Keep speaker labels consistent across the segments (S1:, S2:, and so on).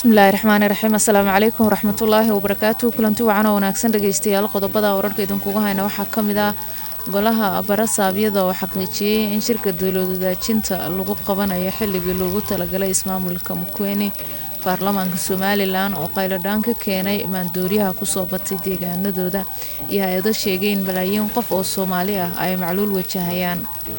S1: bismillaahi raxmaani raxiim assalaamu calaykum waraxmatullaahi wabarakaatu kulanti wacan oo wanaagsan dhegeystayaal qodobada wararka idinkugu hayna waxaa ka mid ah golaha barasaabyada oo xaqiijiyey in shirka dowlad wadaajinta lagu qabanayo xilligii loogu talagalay ismaamulka mukweni baarlamaanka somalilan oo qayladhaan ka keenay maandooriyaha kusoo batay deegaanadooda iyo hay-ado sheegay in malaayiin qof oo soomaali ah ay macluul wajahayaan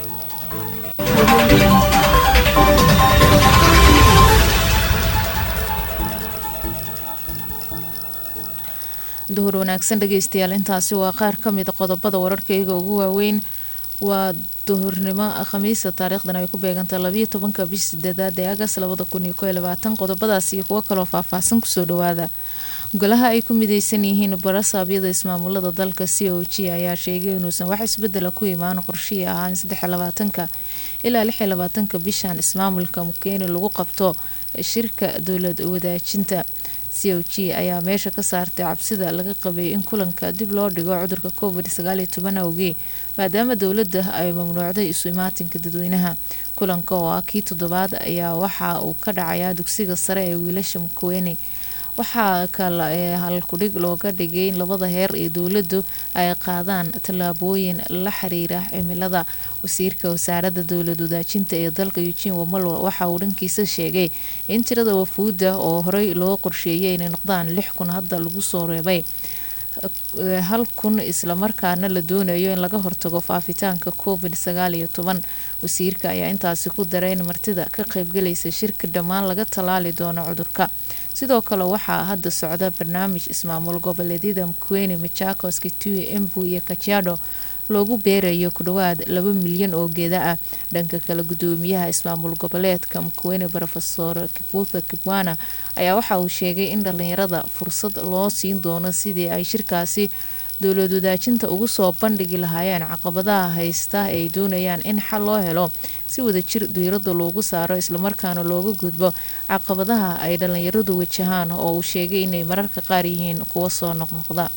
S1: duhur wanaagsan dhegeystayaal intaasi waa qaar ka mida qodobada wararkayga ugu waaweyn waa duhurnimo khamiisa taariikhdan ay ku beeganta labayo tobanka bisha sideedaad ee agas labada kun iyo ko iyo labaatan qodobadaas iyo kuwo kaloo faahfaahsan kusoo dhawaada golaha ay ku mideysan yihiin barasaabyada ismaamulada dalka c o g ayaa sheegay inuusan wax isbedela ku imaan qorshihii ahaa in saddex labaatanka ilaa lix labaatanka bishan ismaamulka mukeeni lagu qabto shirka dowlad wadaajinta c o g ayaa meesha ka saartay cabsida laga qabay in kulanka dib loo dhigo cudurka covid sagaaliyo toban awgee maadaama dowladda ay mamnuucday isu imaatinka dadweynaha kulanka oo ah kii toddobaad ayaa waxa uu ka dhacayaa dugsiga sare ee wiilasha mukweene waxaa kale ee halkudhig looga dhigay in labada heer ee dowladdu ay qaadaan tallaabooyin la xiriira cimilada wasiirka wasaaradda dowlad wadaajinta ee dalka eugene wamalwa waxa uu dhankiisa sheegay in tirada wafuudda oo horey loo qorsheeyay inay noqdaan lix kun hadda lagu soo reebay hal kun islamarkaana la doonayo in laga hortago faafitaanka covid sagaal iyo toban wasiirka ayaa intaasi ku daray in martida ka qaybgalaysa shirka dhammaan laga tallaali doono cudurka sidoo kale waxaa hadda socda barnaamij ismaamul goboleedyada mkueni machakos kitui embu iyo kajiado loogu beerayo ku dhowaad laba milyan oo geeda ah dhanka kale gudoomiyaha ismaamul goboleedka mkueni rofesor kibuta kibwana ayaa waxa uu sheegay in dhalinyarada fursad loo siin doono sidii ay shirkaasi dowlad wadaajinta ugu soo bandhigi lahaayeen caqabadaha haysta ay doonayaan in xal loo helo si wadajir diirada loogu saaro islamarkaana looga gudbo caqabadaha ay dhalinyaradu wajahaan oo uu sheegay inay mararka qaar yihiin kuwa soo noqnoqda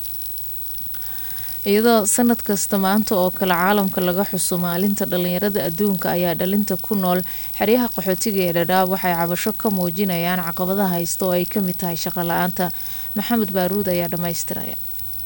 S1: iyadoo sanad kasta maanta oo kale caalamka laga xuso maalinta dhalinyarada adduunka ayaa dhalinta ku nool xeryaha qaxootiga ee dhadhaab waxay cabasho ka muujinayaan caqabadaha haysta oo ay kamid tahay shaqo la-aanta maxamed baaruud ayaa dhammaystiraya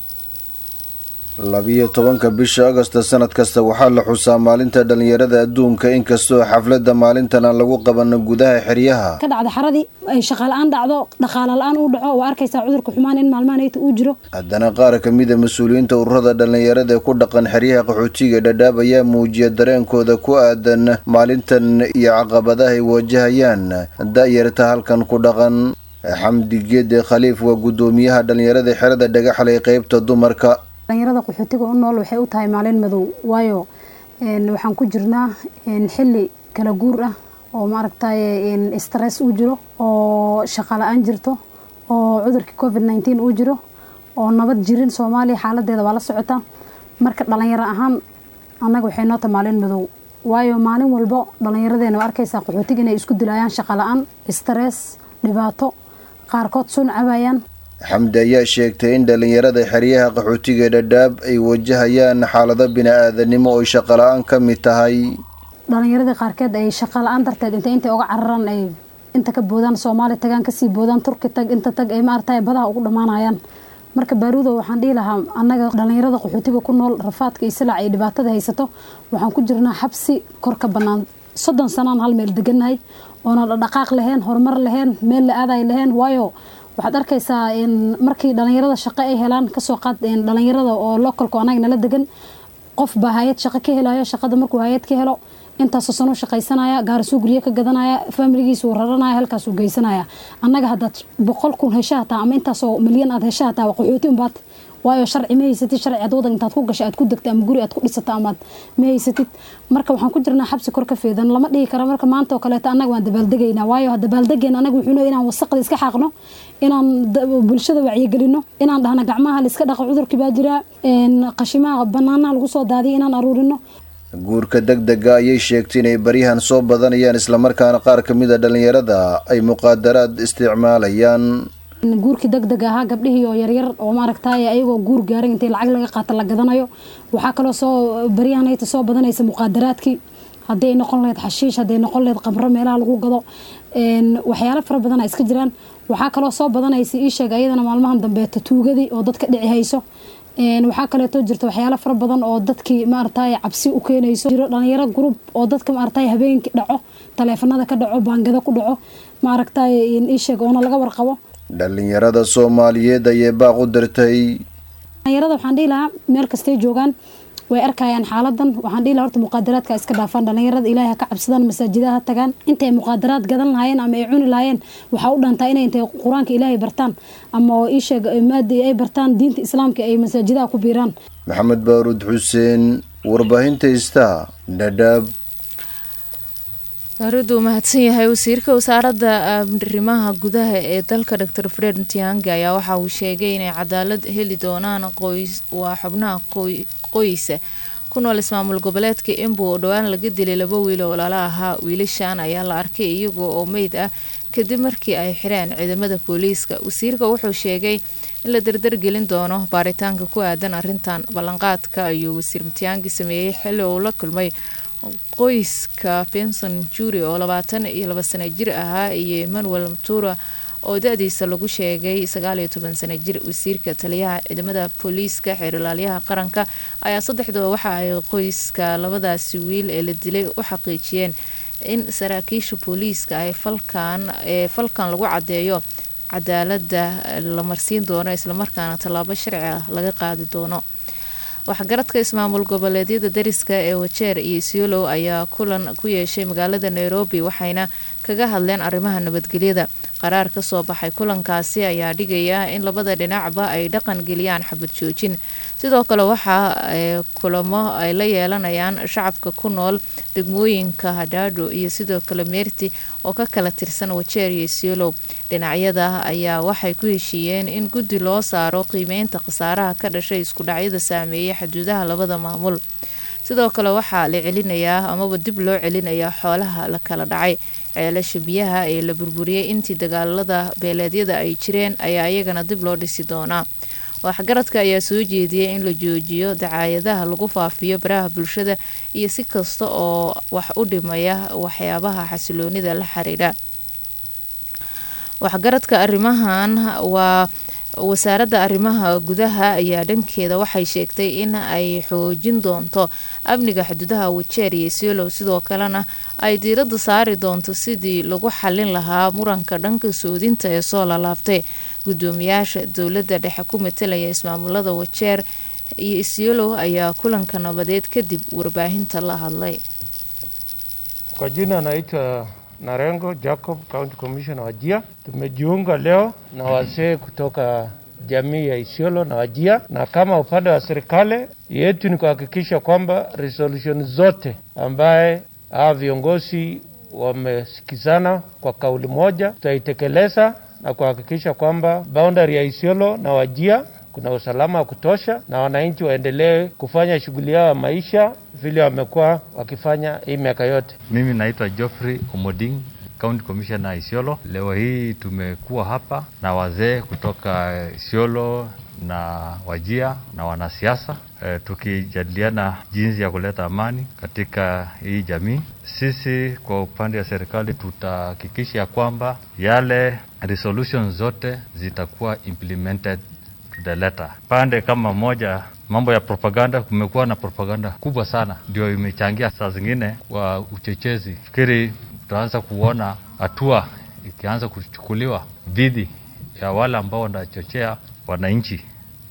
S2: labiyo tobanka bisha agosto sanad kasta waxaa la xusaa maalinta dhalinyarada adduunka inkastoo xaflada maalintan aan lagu qabano gudaha xeryaha
S3: ka dhacda xaradii ay shaqa la-aan dhacdo dhaqaala la-aan uu dhaco waa arkaysaa cudurka xumaan in maalmahanayta uu jiro
S2: haddana qaar kamida mas-uuliyiinta ururada dhalinyarada ee ku dhaqan xeryaha qaxootiga dhadhaab ayaa muujiya dareenkooda ku aadan maalintan iyo caqabadaha ay wajahayaan da-yarta halkan ku dhaqan xamdi geede khaliif waa gudoomiyaha dhalinyarada xerada dhagaxlay qeybta dumarka
S3: dhalinyarada qaxootiga u nool waxay u tahay maalin madow waayo waxaan ku jirnaa xili kala guur ah oo maaragtay stress uu jiro oo shaqa la-aan jirto oo cudurkii covid nineteen uu jiro oo nabad jirin soomaaliya xaaladeeda waa la socotaa marka dhalinyaro ahaan annaga waxay noo tahay maalin madow waayo maalin walbo dhalinyaradeenna waa arkaysaa qaxootiga inay isku dilayaan shaqa la-aan stress dhibaato qaarkood sun cabayaan
S2: xamdi ayaa sheegtay in dhalinyarada xeryaha qaxootiga dhadhaab ay wajahayaan xaalado bini-aadanimo oo shaqo la-aan ka mid tahay
S3: dhalinyaradii qaarkeed ay shaqa la-aan darteed intay intay uga cararaan ay inta ka boodaan soomaali tagaan kasii boodaan turki tag inta tag ay maaragtay badaha ugu dhammaanayaan marka baaruudo waxaan dhihi lahaa annaga dhalinyarada qaxootiga ku nool rafaadka iyo silac ay dhibaatada haysato waxaan ku jirnaa xabsi kor ka bannaan soddon sanaan hal meel degannahay oona dhaqaaq lahayn horumar lahayn meel la aaday lahayn waayo waxaad arkaysaa markii dhalinyarada shaqo ay helaan kasoo qaad dhalinyarada oo localku anaga nala degan qof baa hay-ad shaqo ka helayo shaqada markuu hay-ad ka helo intaasoo sanuu shaqaysanaya gaarisuu guryo ka gadanaya faamiligiisuu raranaya halkaasuu geysanaya annaga haddaad boqol kun hesha hataa ama intaasoo milyan aad hesha hataa waa qaxooti unbaad waayo sharci ma haysatid sharci aad wadan intaad ku gashay aad ku degta ama guri aad ku dhisata amaad ma haysatid marka waxaan ku jirnaa xabsi kor ka feedan lama dhihi karo marka maanta oo kaleeto annaga waan dabaaldegaynaa waayo dabaaldegeena annaga wuxuu leeyahay inaan wasaqda iska xaaqno inaan bulshada wacyigelino inaan dhahno gacmaha la iska dhaqo cudurkii baa jira qashimaha banaanaha lagu soo daadiyo inaan aruurino
S2: guurka deg dega ayay sheegtay inay baryahan soo badanayaan islamarkaana qaar kamid a dhalinyarada ay muqaadaraad isticmaalayaan
S3: guurkii deg deg ahaa gabdhihii oo yaryar oo maaragtay ayagoo guur gaaran intay lacag laga qaata la gadanayo waxaa kaloo soo baryahanayta soo badanaysa muqaadaraadkii hadday noqon lahayd xashiish hadday noqon lahayd qamro meelaha lagu gado waxyaalo fara badan iska jiraan waxaa kaloo soo badanaysa ii sheeg ayadana maalmahan dambeeta tuugadii oo dadka dhici hayso waxaa kaleeto jirta waxyaalo fara badan oo dadkii maaragtay cabsi u keenayso jiro dhalinyaro group oo dadka maaragtay habeenkii dhaco taleefanada ka dhaco baangada ku dhaco maaragtay ii sheeg oona laga warqabo
S2: dhalinyarada soomaaliyeed ayay baaq u dirtay
S3: dhalinyarada waxaan dhihi lahaa meel kastay joogaan way arkayaan xaaladan waxaan dhihi lahaa horta muqaadaraadka iska dhaafaan dhalinyarada ilaahay ha ka cabsadaan masaajidaha ha tagaan intay muqaadaraad gadan lahaayeen ama ay cuni lahaayeen waxaa u dhantaa inay intay qur-aanka ilaahay bartaan ama oo ii sheeg maadi ay bartaan diinta islaamka ay masaajidaha ku biiraan
S2: maxamed baaruud xuseen warbaahinta istaa dhadhaab
S1: baaruduu mahadsan yahay wasiirka wasaaradda arrimaha gudaha ee dalka dor fred ntiange ayaa waxa uu sheegay inay cadaalad heli doonaan qoys waa xubnaha qoysa ku nool ismaamul goboleedka embu oo dhowaan laga dilay laba wiil oo walaalo ahaa wiilashan ayaa la arkay iyaga oo meyd ah kadib markii ay xireen ciidamada booliiska wasiirka wuxuu sheegay in la dardargelin doono baaritaanka ku aadan arintan ballanqaadka ayuu wasiir mtiangi sameeyey xilli uu la kulmay qoyska benson juri oo labaatan iyo laba sano jir ahaa iyo emmanuel mtura oo da-diisa lagu sheegay sagaaliyo toban sano jir wasiirka taliyaha ciidamada booliiska xeerilaalyaha qaranka ayaa saddexdaba waxa ay qoyska labadaasi wiil ee la dilay u xaqiijiyeen in saraakiisha booliiska ay falkan ee falkan lagu cadeeyo cadaalada la marsiin doono islamarkaana tallaabo sharci ah laga qaadi doono waxgaradka ismaamul goboleedyada dariska ee wajeer iyo isiolow ayaa kulan ku yeeshay magaalada nairobi waxayna kaga hadleen arrimaha nabadgelyada qaraar kasoo baxay kulankaasi ayaa dhigaya in labada dhinacba ay dhaqan geliyaan xabad joojin sidoo kale waxaa kulamo ay la yeelanayaan shacabka ku nool degmooyinka hadhaadho iyo sidoo kale meerti oo ka kala tirsan wajeer iyo isiolow dhinacyada ayaa waxay ku heshiiyeen in guddi loo saaro qiimeynta khasaaraha ka dhashay iskudhacyada saameeyay xuduudaha labada maamul sidoo kale waxaa la celinayaa amaba dib loo celinayaa xoolaha la kala dhacay ceelasha biyaha ee la burburiyey intii dagaalada beeleedyada ay jireen ayaa iyagana dib loo dhisi doonaa waxgaradka ayaa soo jeediyay in la joojiyo dacaayadaha lagu faafiyo baraha bulshada iyo si kasta oo wax u dhimaya waxyaabaha xasiloonida la xiriira waxgaradka arrimahan waa wasaaradda arrimaha gudaha ayaa dhankeeda waxay sheegtay in ay xoojin doonto amniga xuduudaha wajeer iyo isiolow sidoo kalena ay diiradda saari doonto sidii lagu xalin lahaa muranka dhanka soodinta ee soo lalaabtay gudoomiyaasha dowladda dhexe ku matalaya ismaamulada wajeer iyo isiolow ayaa kulanka nabadeed kadib warbaahinta la hadlay
S4: Kwa jina anaitwa Narengo Jacob, County Commissioner Wajia. Tumejiunga leo na wazee kutoka jamii ya Isiolo na Wajia, na kama upande wa serikali yetu ni kuhakikisha kwamba resolution zote ambaye hawa viongozi wamesikizana kwa kauli moja tutaitekeleza na kuhakikisha kwamba boundary ya Isiolo na Wajia kuna usalama wa kutosha na wananchi waendelee kufanya shughuli yao ya maisha vile wamekuwa wakifanya hii miaka yote.
S5: Mimi naitwa Geoffrey Omoding, County Commissioner Isiolo. Leo hii tumekuwa hapa na wazee kutoka Isiolo na Wajia na wanasiasa e, tukijadiliana jinsi ya kuleta amani katika hii jamii. Sisi kwa upande wa serikali tutahakikisha kwamba yale resolutions zote zitakuwa implemented to the letter. Pande kama moja mambo ya propaganda, kumekuwa na propaganda kubwa sana, ndio imechangia saa zingine kwa uchochezi. Fikiri tutaanza kuona hatua ikianza kuchukuliwa dhidi ya wale ambao wanachochea wananchi.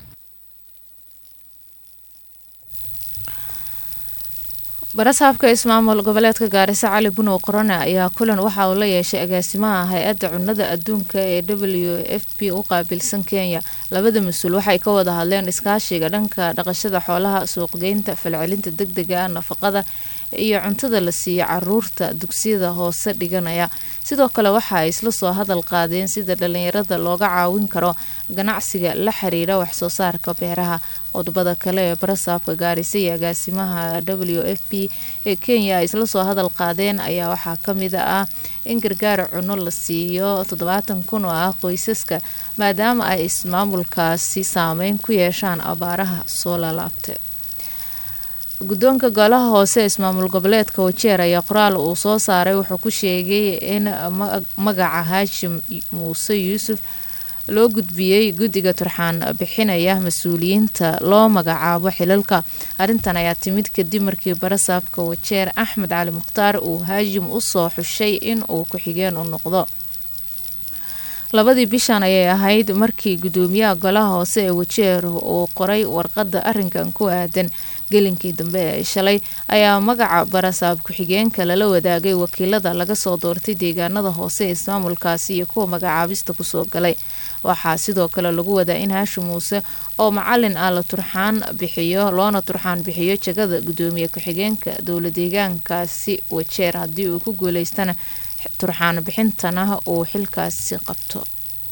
S1: barasaabka ismaamul goboleedka gaariso cali bunow qorone ayaa kulan waxa uu la yeeshay agaasimaha hay-adda cunnada adduunka ee w f p u qaabilsan kenya labada mas-uul waxay ka wada hadleen iskaashiga dhanka dhaqashada xoolaha suuqgeynta falcelinta deg dega ah nafaqada iyo cuntada la siiyo caruurta dugsiyada hoose dhiganaya sidoo kale waxa ay isla soo hadal qaadeen sida dhalinyarada looga caawin karo ganacsiga la xiriira waxsoo saarka beeraha qodobada kale ee barasaabka gaarisa iyo agaasimaha w f p ee kenya ay isla soo hadal qaadeen ayaa waxaa kamid ah in gargaar cunno la siiyo toddobaatan kun oo ah qoysaska maadaama ay ismaamulkaasi saameyn ku yeeshaan abaaraha soo lalaabtay guddoonka golaha hoose ismaamul goboleedka wajeer ayaa qoraal uu soo saaray wuxuu ku sheegay in magaca haashim muuse yuusuf loo gudbiyey guddiga turxaan bixinaya mas-uuliyiinta loo magacaabo xilalka arrintan ayaa timid kadib markii barasaabka wajeer axmed cali mukhtaar uu haashim usoo xushay in uu ku-xigeen u noqdo labadii bishan ayay ahayd markii guddoomiyaha golaha hoose ee wajeer uu qoray warqadda arrinkan ku aadan gelinkii dambe ee shalay ayaa magaca barasaab ku-xigeenka lala wadaagay wakiilada laga soo doortay deegaanada hoose ee ismaamulkaasi iyo kuwa magacaabista kusoo galay waxaa sidoo kale lagu wadaa in haashim muuse oo macalin ah la turxaan bixiyo loona turxaan bixiyo jagada guddoomiye ku-xigeenka dowla deegaankaasi wajeer haddii uu ku guuleystana turxaan bixintana uu xilkaasi qabto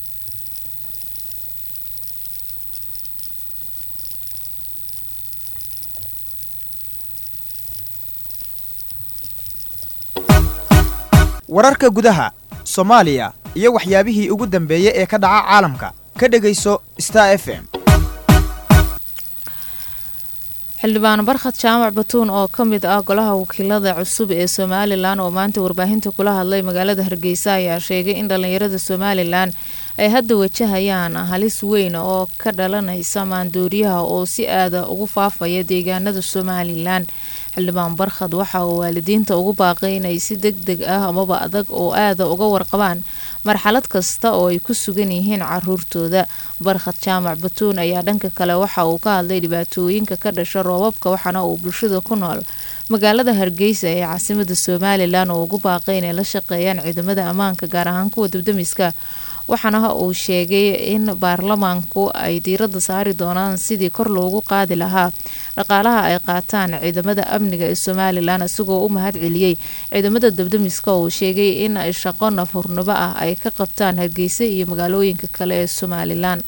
S6: wararka gudaha soomaaliya iyo waxyaabihii ugu dambeeyey ee ka dhaca caalamka ka dhegayso star f m
S1: xildhibaan barkhad jaamac batuun oo ka mid ah golaha wakiilada cusub ee somalilan oo maanta warbaahinta kula hadlay magaalada hargeysa ayaa sheegay in dhallinyarada somalilan ay hadda wajahayaan halis weyn oo ka dhalanaysa maandooriyaha oo si aada ugu faafaya deegaanada somalilan xildhibaan barkhad waxa uu waalidiinta ugu baaqay inay si deg deg ah amaba adag oo aada uga warqabaan marxalad kasta oo ay ku sugan yihiin caruurtooda barkhad jaamac batuun ayaa dhanka kale waxa uu ka hadlay dhibaatooyinka ka dhasha roobabka waxaana uu bulshada ku nool magaalada hargeysa ee caasimada somalilan oo ugu baaqay inay la shaqeeyaan ciidamada ammaanka gaar ahaan kuwa dabdamiska waxaana uu sheegay in baarlamaanku ay diiradda saari doonaan sidii kor loogu qaadi lahaa dhaqaalaha ay qaataan ciidamada amniga ee somalilan isagoo u mahad celiyey ciidamada dabdamiska uu sheegay in shaqo nafurnimo ah ay ka qabtaan hargeysa iyo magaalooyinka kale ee somalilan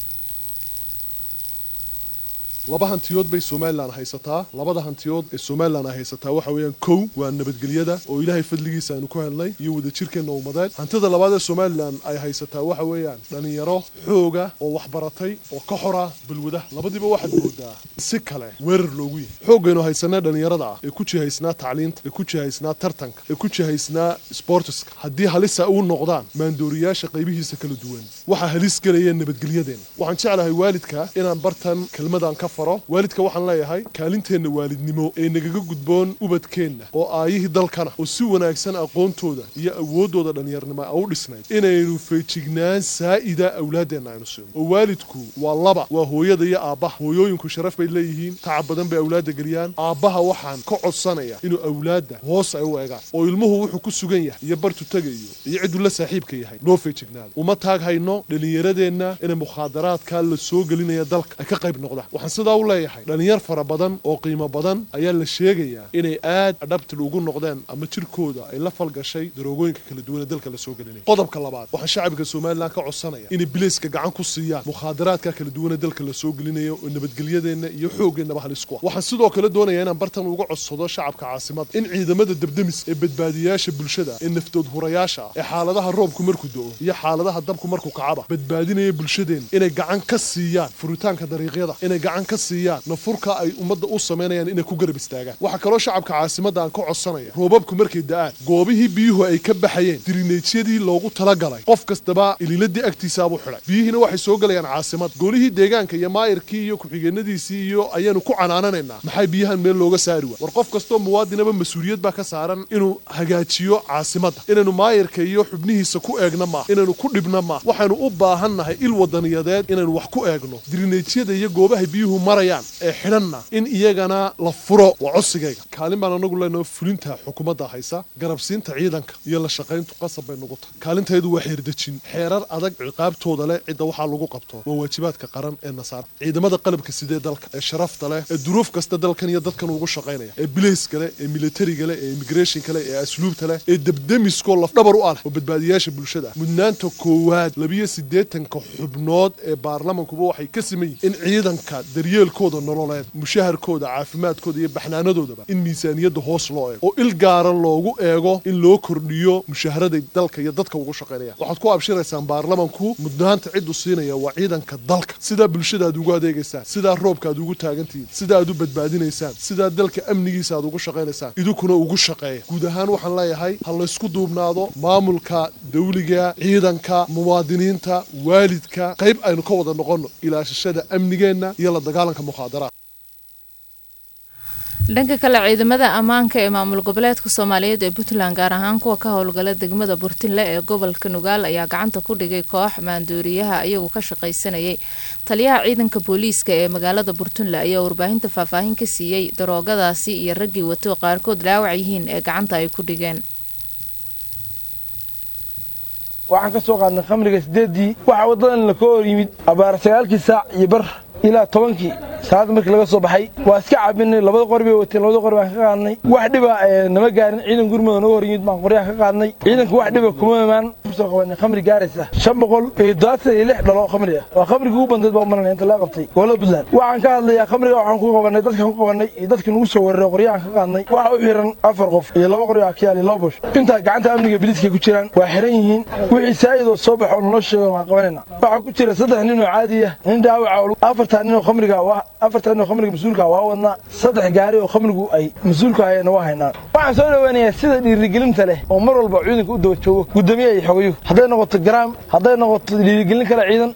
S7: laba hantiyood bay somalilan haysataa labada hantiyood ee somalilan ay haysataa waxa weeyaan kow waa nabadgelyada oo ilaahay fadligiisa aynu ku helnay iyo wadajirkeenna ummadeed hantida labaad ee somalilan ay haysataa waxa weeyaan dhallinyaro xooga oo waxbaratay oo ka xora balwada labadiiba waxaad moodaa si kale weerar loogu yahay xoogaynu haysanaa dhallinyarada ah ee ku jihaysnaa tacliinta ee ku jihaysnaa tartanka ee ku jihaysnaa sportiska haddii halisa u noqdaan maandooriyaasha qaybihiisa kala duwan waxaa halis gelaya nabadgelyadeenna waxaan jeclahay waalidka inaan bartan kelmadan ka waalidka waxaan leeyahay kaalinteenna waalidnimo ee nagaga gudboon ubadkeenna oo aayihii dalkana oo si wanaagsan aqoontooda iyo awooddooda dhallinyarnimo a u dhisnayd inaynu feejignaan saa'ida awlaaddeenna aynu siino oo waalidku waa laba waa hooyada iyo aabbaha hooyooyinku sharaf bay leeyihiin tacab badan bay awlaadda geliyaan aabbaha waxaan ka codsanaya inuu awlaadda hoos ay u eegaan oo ilmuhu wuxuu ku sugan yahay iyo bartu tagayo iyo cidduu la saaxiibka yahay loo feejignaado uma taag hayno dhallinyaradeenna inay mukhaadaraadka la soo gelinaya dalka ay ka qayb noqdaan sidaa u leeyahay dhallinyar fara badan oo qiimo badan ayaa la sheegayaa inay aad adhabtil ugu noqdeen ama jirkooda ay la falgashay daroogooyinka kala duwan ee dalka la soo gelinaya qodobka labaad waxaan shacabka somalilan ka codsanaya inay bilayska gacan ku siiyaan mukhaadaraadka kala duwan ee dalka la soo gelinayo oo nabadgelyadeenna iyo xoogeennaba halis ku ah waxaan sidoo kale doonayaa inaan bartan uga codsado shacabka caasimada in ciidamada dabdamis ee badbaadiyaasha bulshada ee naftood hurayaasha ah ee xaaladaha roobku markuu do-o iyo xaaladaha dabku markuu kacaba badbaadinaya bulshadeenna inay gacan ka siiyaan furitaanka dariiqyada inay gacan ka siiyaan nafurka ay ummadda u samaynayaan inay ku garab istaagaan waxaa kaloo shacabka caasimadda aan ka codsanaya roobabku markay da'aan goobihii biyuhu ay ka baxayeen dirineejyadii loogu talagalay qof kastaba ililadii agtiisaabuu xidhay biyihiina waxay soo gelayaan caasimadda golihii deegaanka iyo maayirkii iyo ku-xigeenadiisii iyo ayaanu ku canaananaynaa maxay biyahan meel looga saari waa war qof kastoo muwaadinaba mas-uuliyad baa ka saaran inuu hagaajiyo caasimadda inaynu maayirka iyo xubnihiisa ku eegna maa inaynu ku dhibna maa waxaynu u baahannahay il wadaniyadeed inaynu wax ku eegno dirineejyada iyo goobaha biyuhu marayaan ee xidhanna in iyagana la furo waa codsigayga kaalin baan anagu leenaho fulinta xukuumadda haysa garabsiinta ciidanka iyo la shaqayntu qasab bay nugu tahay kaalintaydu waa xeerdejin xeerar adag ciqaabtooda leh cidda waxaa lagu qabto waa waajibaadka qaran ee nasaar ciidamada qalabka sidee dalka ee sharafta leh ee duruuf kasta dalkan iyo dadkan ugu shaqaynaya ee bilayska leh ee militariga leh ee immigrationka leh ee asluubta leh ee debdemiskoo lafdhabar u ah leh oo badbaadiyaasha bulshada mudnaanta koowaad labiyo siddeetanka xubnood ee baarlamankuba waxay ka siman yihin in ciidanka darye daryeelkooda nololeed mushaharkooda caafimaadkooda iyo baxnaanadoodaba in miisaaniyadda hoos loo eego oo il gaara loogu eego in loo kordhiyo mushaharaday dalka iyo dadka ugu shaqaynayaan waxaad ku abshiraysaan baarlamanku mudnaanta ciddu siinaya waa ciidanka dalka sidaa bulshada aad ugu adeegaysaan sidaa roobka aad ugu taagantihiin sidaa aad u badbaadinaysaan sidaa dalka amnigiisa aad ugu shaqaynaysaan idinkuna ugu shaqeeya guud ahaan waxaan leeyahay ha laysku duubnaado maamulka dawliga ciidanka muwaadiniinta waalidka qayb aynu ka wada noqonno ilaashashada amnigeenna iyo la dagaalanka mukhaadaraad
S1: dhanka kale ciidamada ammaanka ee maamul goboleedka soomaaliyeed ee puntland gaar ahaan kuwa ka howlgala degmada burtinle ee gobolka nugaal ayaa gacanta ku dhigay koox maanduuriyaha iyagu ka shaqaysanayay taliyaha ciidanka booliiska ee magaalada burtunle ayaa warbaahinta faahfaahin ka siiyey daroogadaasi iyo raggii wato qaarkood dhaawac yihiin ee gacanta ay ku dhigeen
S8: waxaan ka soo qaadnay khamriga sideedii waxaa waddadan la ka hor yimid abaar sagaalkii saac iyo bar ilaa tobankii saacadda markii laga soo baxay waa iska cabinay labada qori bay wateen labada qori baan ka qaadnay wax dhiba nama gaarin ciidan gurmada naga hor yimid baan qoryaha ka qaadnay ciidanka wax dhiba kuma imaan kusoo qabanay khamri gaaraysa shan boqol iyo dodaatan iyo lix dhalo khamri ah waa khamrigii ugu bandeed baa umaranaya inta laga qabtay gobolada puntland waxaan ka hadlayaa khamriga waxaan ku qabanay dadkan ku qabanay iyo dadka nagu soo weeraray qoryahan ka qaadnay waxa u xiran afar qof iyo laba qori akiyaal iyo laba bosh intaa gacanta amniga biliiskay ku jiraan waa xiran yihiin wixii saa'idoo soo baxo naloo sheego waan qabanayna waxaa ku jira saddex nin oo caadi ah nin dhaawaca afartaa nin oo khamriga afartaa nin oo khamriga mas-uulka waa wadnaa saddex gaari oo khamrigu ay mas-uulka hayeenna waa haynaa waxaan soo dhoweynayaa sida dhiirigelinta leh oo mar walba ciidanka u daba joogo guddoomiye iyo xogayo hadday noqoto garaam hadday noqoto dhiirigelin kale ciidan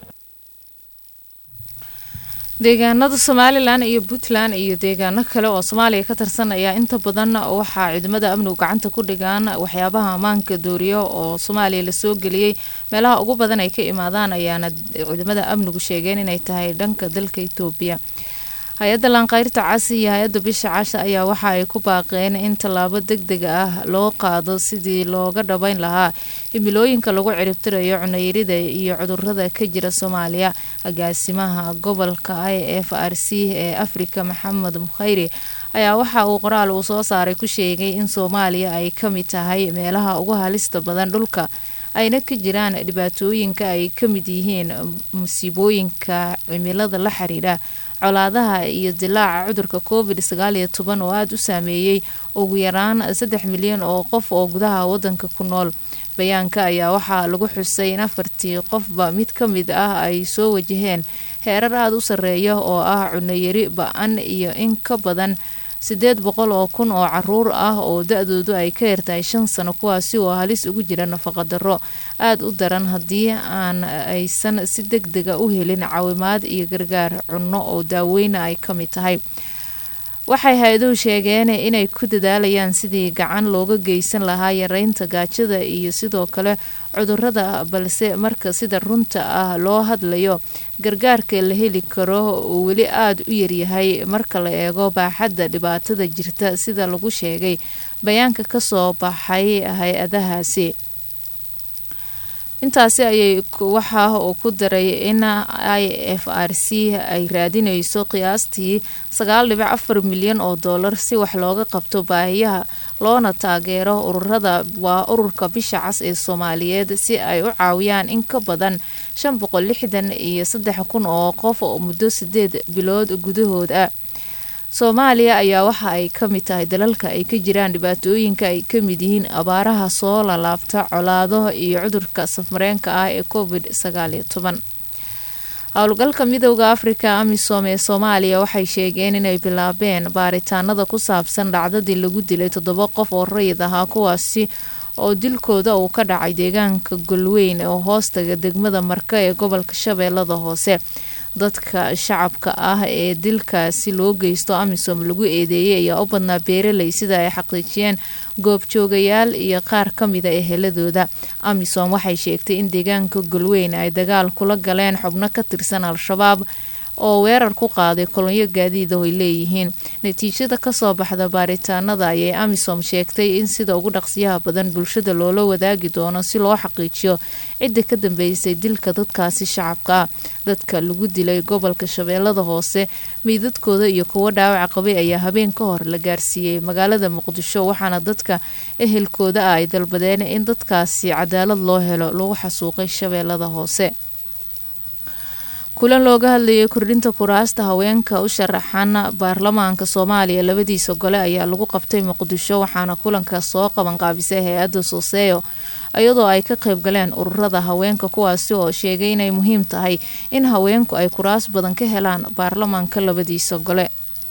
S1: deegaanada somalilan iyo puntland iyo deegaano kale oo soomaaliya ka tirsan ayaa inta badan waxaa ciidamada amnigu gacanta ku dhigaan waxyaabaha ammaanka dooriyo oo soomaaliya lasoo geliyey meelaha ugu badan ay ka imaadaan ayaana ciidamada amnigu sheegeen inay tahay dhanka dalka itoobiya hay-adda laanqayrta casi iyo hay-adda bisha casha ayaa waxa ay ku baaqeen in tallaabo deg deg ah loo qaado sidii looga dhabayn lahaa himilooyinka lagu ciribtirayo cunayarida iyo cudurada ka jira soomaaliya agaasimaha gobolka i f r c ee afrika maxamed mukhayri ayaa waxa uu qoraal uu soo saaray ku sheegay in soomaaliya ay ka mid tahay meelaha ugu halista badan dhulka ayna ka jiraan dhibaatooyinka ay ka mid yihiin musiibooyinka cimilada la xiriira colaadaha iyo dilaaca cudurka covid sagaal iyo toban oo aada u saameeyey ugu yaraan saddex milyan oo qof oo gudaha wadanka ku nool bayaanka ayaa waxaa lagu xusay in afartii qofba mid ka mid ah ay soo wajaheen heerar aada u sarreeya oo ah cunayari ba-an iyo in ka badan sideed boqol oo kun oo caruur ah oo da-doodu ay ka yartahay shan sano kuwaasi oo halis ugu jira nafaqadaro aada u daran haddii aan aysan si deg dega u helin caawimaad iyo gargaar cunno oo daaweyna ay ka mid tahay waxay hay-aduhu sheegeen inay ku dadaalayaan sidii gacan looga geysan lahaa yareynta gaajada iyo sidoo kale cudurada balse marka sida runta ah loo hadlayo gargaarka la heli karo uu weli aada u yaryahay marka la eego baaxadda dhibaatada jirta sida lagu sheegay bayaanka kasoo baxay hay-adahaasi intaasi ayay waxa uu ku daray in i f r c ay raadineyso qiyaastii sagaal dhibic afar milyan oo doolar si wax looga qabto baahiyaha loona taageero ururada waa ururka bisha cas ee soomaaliyeed si ay u caawiyaan in ka badan shan boqol lixdan iyo saddex kun oo qof oo muddo sideed bilood gudahood ah soomaaliya ayaa waxa ay ka mid tahay dalalka ay ka jiraan dhibaatooyinka ay ka mid yihiin abaaraha soo lalaabta colaado iyo cudurka safmareenka ah ee covid sagaal iyo toban howlgalka midooda afrika amisom ee soomaaliya waxay sheegeen inay bilaabeen baaritaanada ku saabsan dhacdadii lagu dilay toddoba qof oo rayid ahaa kuwaasi oo dilkooda uu ka dhacay deegaanka golweyn oo hoostaga degmada marka ee gobolka shabeellada hoose dadka shacabka ah ee dilkaasi loo geysto amisom lagu eedeeyay ayaa u badnaa beeraley sida ay xaqiijiyeen goobjoogayaal iyo qaar ka mida eheladooda amisom waxay sheegtay in deegaanka golweyn ay dagaal kula galeen xubno ka tirsan al-shabaab oo weerar ku qaaday kolonyo gaadiid oo ay leeyihiin natiijada kasoo baxda baaritaanada ayay amisom sheegtay in sida ugu dhaqsiyaha badan bulshada loola wadaagi doono si loo xaqiijiyo cidda ka dambeysay dilka dadkaasi shacabka ah dadka lagu dilay gobolka shabeellada hoose meydadkooda iyo kuwo dhaawaca qabay ayaa habeen ka hor la gaarsiiyey magaalada muqdisho waxaana dadka ehelkooda ah ay dalbadeen in dadkaasi cadaalad loo helo lagu xasuuqay shabeellada hoose kulan looga hadlayay kordhinta kuraasta haweenka u sharaxan baarlamaanka soomaaliya labadiisa gole ayaa lagu qabtay muqdisho waxaana kulanka soo qabanqaabisay hay-adda sooseeyo iyadoo ay ka qayb galeen ururada haweenka kuwaasi oo sheegay inay muhiim tahay in haweenku ay kuraas badan ka helaan baarlamaanka labadiisa gole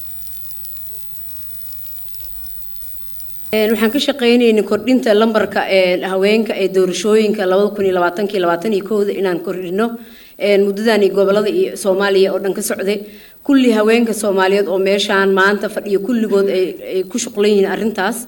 S9: waxaan ka shaqaynaynay kordhinta lambarka haweenka ee doorashooyinka labada kun iyo labaatankii labaatan iyo kowda inaan kordhino muddadani gobolada iyo soomaaliya oo dhan ka socday kulli haweenka soomaaliyeed oo meeshaan maanta fadhiyo kulligood ay ku shuqlan yihiin arrintaas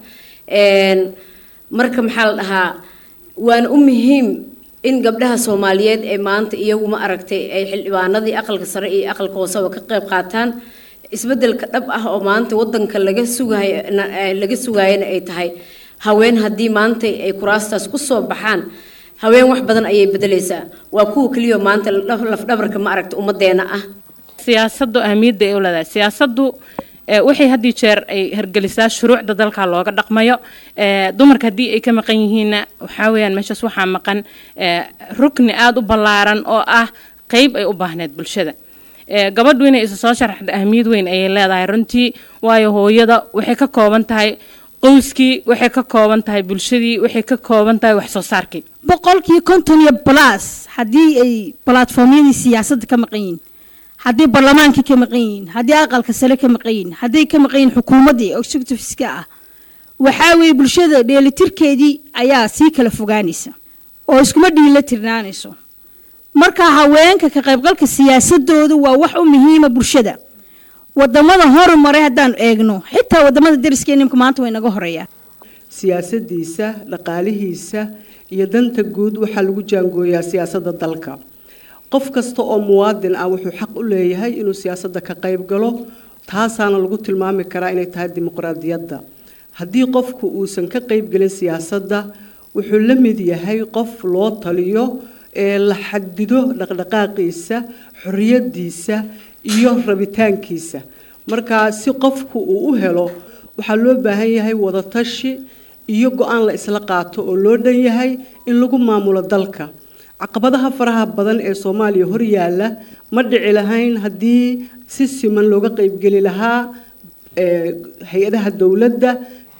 S9: marka maxaa la dhahaa waana u muhiim in gabdhaha soomaaliyeed ee maanta iyagu ma aragtay ay xildhibaanadii aqalka sare iyo aqalka hooseba ka qayb qaataan isbedelka dhab ah oo maanta wadanka laga sugayo laga sugaayana ay tahay haween haddii maanta ay kuraastaas ku soo baxaan haween wax badan ayay bedelaysaa waa kuwa keliya maanta lafdhabarka ma aragta ummadeena ah
S10: siyaasaddu ahmiyadda ay u leedahay siyaasaddu waxay haddii jeer ay hergelisaa shuruucda dalka looga dhaqmayo dumarka haddii ay ka maqan yihiinna waxaa weyaan meeshaas waxaa maqan rukni aada u ballaaran oo ah qeyb ay u baahneed bulshada gabadhu inay isa soo sharaxda ahmiyad weyn ayay leedahay runtii waayo hooyada waxay ka kooban tahay qowskii waxay ka kooban tahay bulshadii waxay ka kooban tahay wax soo saarkii
S11: boqolkii konton iyo balas haddii ay balatformyadii siyaasadda ka maqan yihiin haddii barlamaankii ka maqan yihiin haddii aqalka sare ka maqan yihiin hadday ka maqan yihiin xukuumaddii executiveska ah waxaa weeye bulshada dheelitirkeedii ayaa sii kala fogaanaysa oo iskuma dhiila tirnaanayso marka haweenka ka qaybgalka siyaasadooda waa wax u muhiima bulshada wadamada horumaray haddaanu eegno xitaa wadamada dariska nimka maanta way naga horeeyaan
S12: siyaasadiisa dhaqaalihiisa iyo danta guud waxaa lagu jaangooyaa siyaasadda dalka qof kasta oo muwaadin ah wuxuu xaq u leeyahay inuu siyaasadda ka qayb galo taasaana lagu tilmaami karaa inay tahay dimuqraadiyadda haddii qofku uusan ka qaybgelin siyaasadda wuxuu la mid yahay qof loo taliyo ee la xadido dhaqdhaqaaqiisa xorriyadiisa iyo rabitaankiisa markaa si qofku uu u helo waxaa loo baahan yahay wadatashi iyo go-aan la isla qaato oo loo dhan yahay in lagu maamulo dalka caqabadaha faraha badan ee soomaaliya hor yaalla ma dhici lahayn haddii si siman looga qaybgeli lahaa hay-adaha dowladda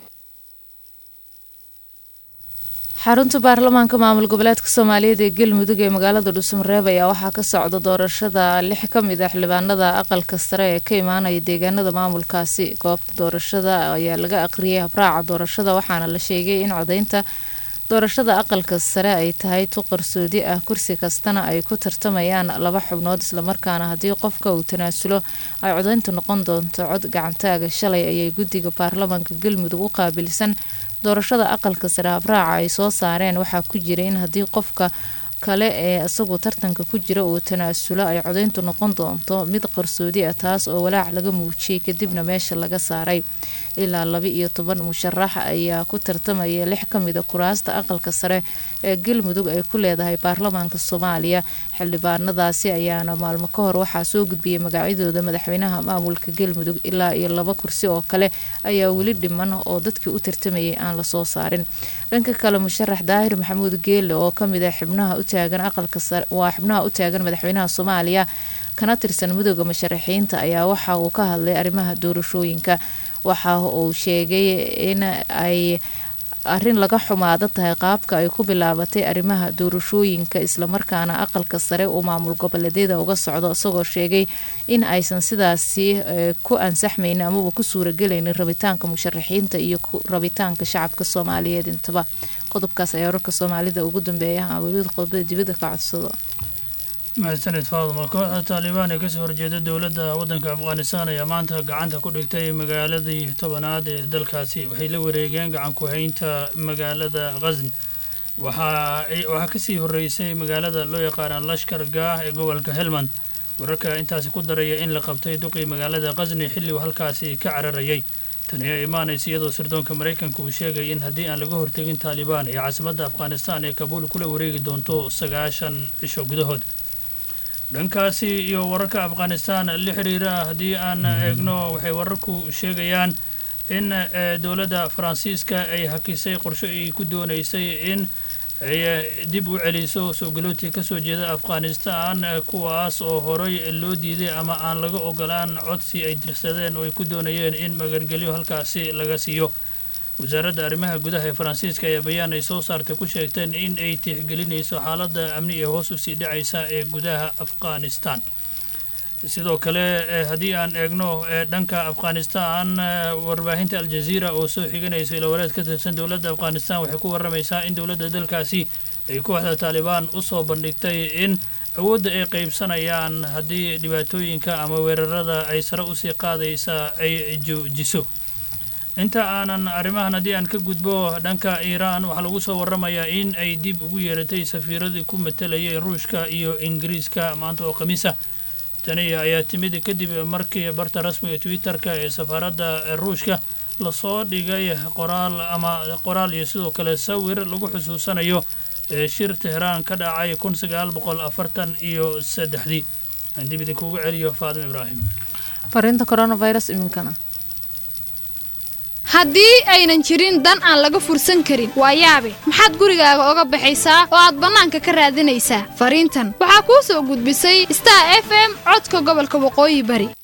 S1: xarunta baarlamaanka maamul goboleedka soomaaliyeed ee galmudug ee magaalada dhuusamareeb ayaa waxaa ka socda doorashada lix ka mid ah xildhibaanada aqalka sare ee ka imaanaya deegaanada maamulkaasi goobta doorashada ayaa laga aqriyay habraaca doorashada waxaana la sheegay in codeynta doorashada aqalka sare ay tahay tu qarsoodi ah kursi kastana ay ku tartamayaan laba xubnood islamarkaana haddii qofka uu tanaasulo ay codeyntu noqon doonto cod gacantaaga shalay ayay guddiga baarlamaanka galmudug u qaabilsan doorashada aqalka sare habraaca ay soo saareen waxaa ku jira in haddii qofka kale ee isagu tartanka ku jira uu tanaasulo ay codeyntu noqon doonto mid qarsoodi ah taas oo walaac laga muujiyey kadibna meesha laga saaray ilaa laba iyo toban musharax ayaa ku tartamaya lix ka mida kuraasta aqalka sare ee galmudug ay ku leedahay baarlamaanka soomaaliya xildhibaanadaasi ayaana maalmo ka hor waxaa soo gudbiyay magacyadooda madaxweynaha maamulka galmudug ilaa iyo laba kursi oo kale ayaa weli dhiman oo dadkii u tartamayay aan lasoo saarin dhanka kale musharax daahir maxamuud geele oo kamid ah xubnaha u taagan aqalka sare waa xubnaha u taagan madaxweynaha soomaaliya kana tirsan midooda musharaxiinta ayaa waxa uu ka hadlay arrimaha doorashooyinka waxa uu sheegay in ay arrin laga xumaado tahay qaabka ay ku bilaabatay arrimaha doorashooyinka islamarkaana aqalka sare uu maamul goboleedyada uga socdo isagoo sheegay in aysan sidaasi ku ansaxmaynin amaba ku suuragelaynin rabitaanka musharaxiinta iyo rabitaanka shacabka soomaaliyeed intaba qodobkaas ayaa wararka soomaalida ugu dambeeya awalid qodobada dibadda ka codsado
S13: mahadsanid faaduma kooxda taalibaan ee kasoo horjeeda dowladda waddanka afghanistan ayaa maanta gacanta ku dhigtay magaaladii tobanaad ee dalkaasi waxay la wareegeen gacan ku-haynta magaalada khasni waxaa kasii horeysay magaalada loo yaqaana lashkar gaah ee gobolka helmand wararka intaasi ku daraya in la qabtay duqii magaalada khasni xilli uu halkaasi ka cararayay tani ayaa imaanaysa iyadoo sirdoonka maraykanka uu sheegay in haddii aan laga hortegin taalibaan ee caasimadda afghanistan ee kabuul kula wareegi doonto sagaashan cisho gudahood dhankaasi iyo wararka afghanistan la xiriira haddii aan eegno waxay wararku sheegayaan in dowladda faransiiska ay hakisay qorsho ay ku doonaysay in ay dib u celiso soo galootii ka soo jeeda afghanistan kuwaas oo horay loo diiday ama aan laga ogolaan codsi ay dirsadeen oo ay ku doonayeen in magangelyo halkaasi laga siiyo wasaaradda arrimaha gudaha ee faransiiska ayaa bayaan ay soo saartay ku sheegteen in ay tixgelinayso xaaladda amni ee hoos usii dhacaysa ee gudaha afghanistan sidoo kale haddii aan eegno dhanka afghanistan warbaahinta aljaziira oo soo xiganaysa ilawareed ka tirsan dowladda afghanistan waxay ku waramaysaa in dowladda dalkaasi ay kooxda taalibaan u soo bandhigtay in awoodda ay qaybsanayaan haddii dhibaatooyinka ama weerarada ay sare usii qaadaysa ay joojiso inta aanan arrimahan haddii aan ka gudbo dhanka iiraan waxaa lagu soo waramayaa in ay dib ugu yeeratay safiiradii ku matalayay ruushka iyo ingiriiska maanta oo khamiisa tani ayaa timid kadib markii barta rasmiga twitter-ka ee safaaradda ruushka lasoo dhigay qoraal ama qoraal iyo sidoo kale sawir lagu xusuusanayo shir tehraan ka dhacay kun sagaal boqol afartan iyo saddexdii aan dib idinkugu celiyo faadimo ibraahim
S1: fariinta coronavirus iminkana
S14: haddii aynan jirin dan aan laga fursan karin waa yaabe maxaad gurigaaga oga baxaysaa oo aad bannaanka ka raadinaysaa fariintan waxaa kuu soo gudbisay star f m codka gobolka waqooyi bari